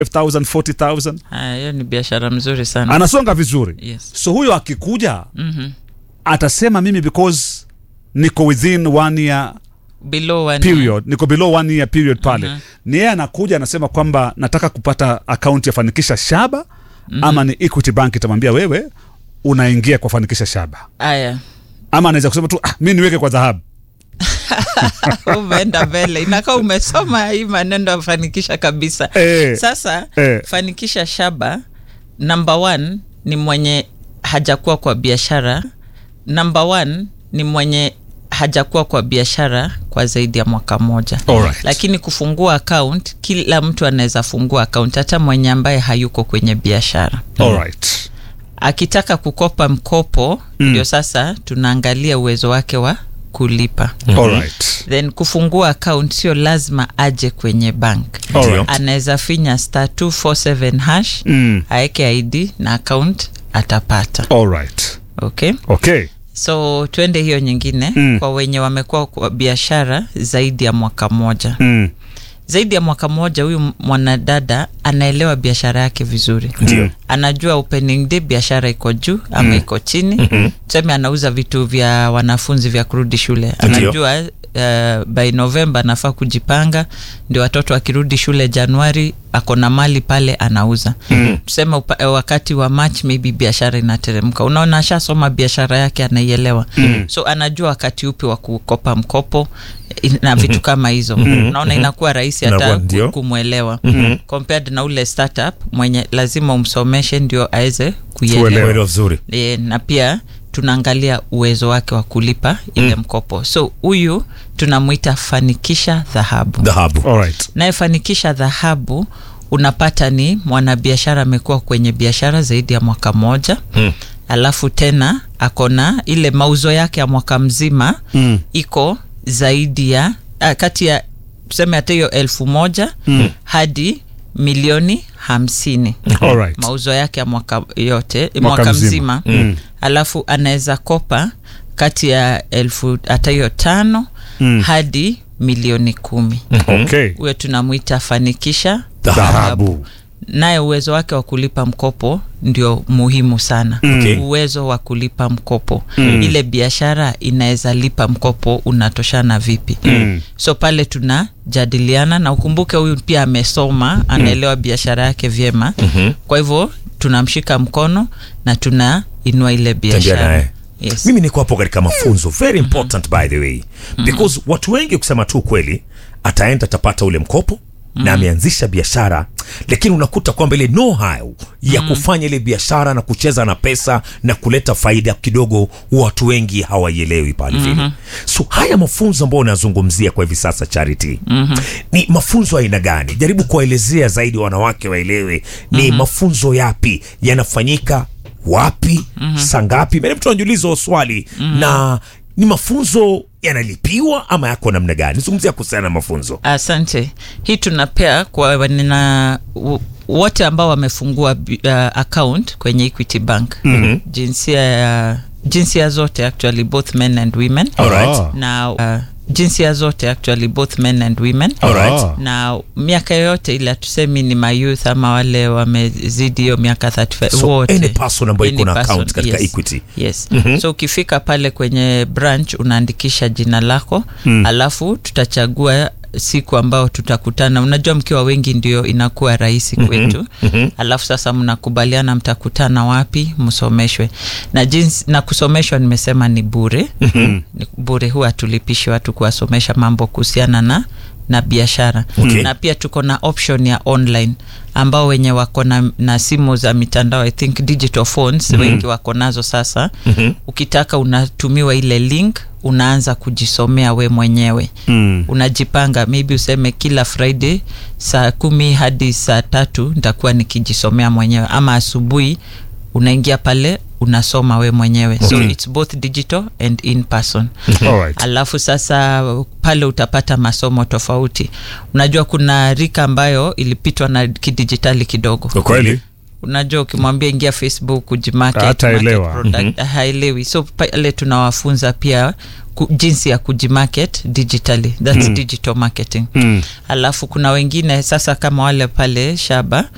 5000 40000 Haya, hiyo ni biashara mzuri sana anasonga vizuri yes. so huyo akikuja mm-hmm. atasema mimi because niko within one year below one period niko below one year period pale Mhm. ni yeye anakuja anasema kwamba nataka kupata akaunti ya fanikisha shaba ama ni equity bank itamwambia wewe unaingia kwa fanikisha shaba haya ama anaweza kusema tu ah, mi niweke kwa dhahabu umeenda mbele inakaa umesoma hii maneno afanikisha kabisa Eh. sasa Eh. fanikisha shaba number one ni mwenye hajakuwa kwa biashara number one ni mwenye hajakuwa kwa biashara kwa zaidi ya mwaka mmoja Alright. lakini kufungua account kila mtu anaweza fungua account hata mwenye ambaye hayuko kwenye biashara Alright. akitaka kukopa mkopo ndio sasa tunaangalia uwezo wake wa kulipa Alright. then kufungua account sio lazima aje kwenye bank Alright. anaweza finya star 247 hash Mm. aeke id na account atapata Alright. okay Okay. so twende hiyo nyingine Mm. kwa wenye wamekuwa kwa biashara zaidi ya mwaka mmoja Mm. zaidi ya mwaka mmoja huyu mwanadada anaelewa biashara yake vizuri Ndio. anajua opening day biashara iko juu ama iko chini mm-hmm. tuseme anauza vitu vya wanafunzi vya kurudi shule anajua uh, by november anafaa kujipanga ndio watoto akirudi shule januari ako na mali pale anauza mm-hmm. tuseme upa, eh, wakati wa march maybe biashara inateremka unaona ashasoma biashara yake anaielewa mm-hmm. so anajua wakati upi wa kukopa mkopo eh, na vitu kama hizo unaona inakuwa rahisi Inakuwa hata ndio. ku- kumwelewa compared na ule startup mwenye lazima umsomeshe ndio aweze kuielewa Kuelewa. Uelewa vizuri e, na pia tunaangalia uwezo wake wa kulipa ile mkopo so huyu tunamwita fanikisha dhahabu dhahabu Alright. nayefanikisha dhahabu unapata ni mwanabiashara amekuwa kwenye biashara zaidi ya mwaka moja Mm. alafu tena akona ile mauzo yake ya mwaka mzima Mm. iko zaidi ya ah, kati ya tuseme hata hiyo elfu moja mm. hadi milioni hamsini Alright. mauzo yake ya mwaka yote Mwaka mwaka, mzima. mzima, Mm. alafu anaweza kopa kati ya elfu hata hiyo tano Mm. hadi milioni kumi Okay. huyo tunamwita fanikisha Dhahabu. naye uwezo wake wa kulipa mkopo ndio muhimu sana Okay. uwezo wa kulipa mkopo mm. ile biashara inaweza lipa mkopo unatoshana vipi Mm. so pale tunajadiliana na ukumbuke huyu pia amesoma anaelewa biashara yake vyema Mhm. kwa hivyo tunamshika mkono na tunainua ile Tembea biashara naye yes. mimi niko hapo katika mafunzo very important by the way because watu wengi kusema tu kweli ataenda atapata ule mkopo na ameanzisha biashara lakini unakuta kwamba ile know how ya kufanya ile biashara na kucheza na pesa na kuleta faida kidogo watu wengi hawaielewi pale vile so haya mafunzo ambayo unazungumzia kwa hivi sasa charity ni mafunzo aina gani jaribu kuwaelezea zaidi wanawake waelewe ni mafunzo yapi yanafanyika wapi mm-hmm. sangapi mene mtu anajiuliza hiyo swali mm-hmm. na ni mafunzo yanalipiwa ama yako namna gani zungumzia kuhusiana na mafunzo asante hii tunapea kwa nina wote ambao wamefungua bi- uh, account kwenye equity bank mm-hmm. jinsia ya jinsia zote actually both men and women Alright. Ah. na uh, jinsia zote actually both men and women Alright. Ah. na miaka yoyote ile hatusemi ni mayouth ama wale wamezidi hiyo miaka 35 So, wote any person ambayo iko Any na person, account katika yes. Equity. yes so ukifika pale kwenye branch unaandikisha jina lako mm. alafu tutachagua siku ambao tutakutana unajua mkiwa wengi ndio inakuwa rahisi kwetu mm-hmm. alafu sasa mnakubaliana mtakutana wapi msomeshwe na jinsi na kusomeshwa nimesema ni bure mm-hmm. bure huwa hatulipishi watu kuwasomesha mambo kuhusiana na na biashara Okay. na pia tuko na option ya online ambao wenye wako na, na simu za mitandao i think digital phones mm-hmm. wengi wako nazo sasa mm-hmm. ukitaka unatumiwa ile link unaanza kujisomea we mwenyewe Mm. unajipanga maybe useme kila friday saa kumi hadi saa tatu nitakuwa nikijisomea mwenyewe ama asubuhi unaingia pale unasoma we mwenyewe so Okay. it's both digital and in person Alright. alafu sasa pale utapata masomo tofauti unajua kuna rika ambayo ilipitwa na kidijitali kidogo Kweli. unajua ukimwambia ingia facebook ujimarket, Hataelewa. market product, haelewi so pale tunawafunza pia ku, jinsi ya kujimarket digitally thats digital marketing Mm. alafu kuna wengine sasa kama wale pale shaba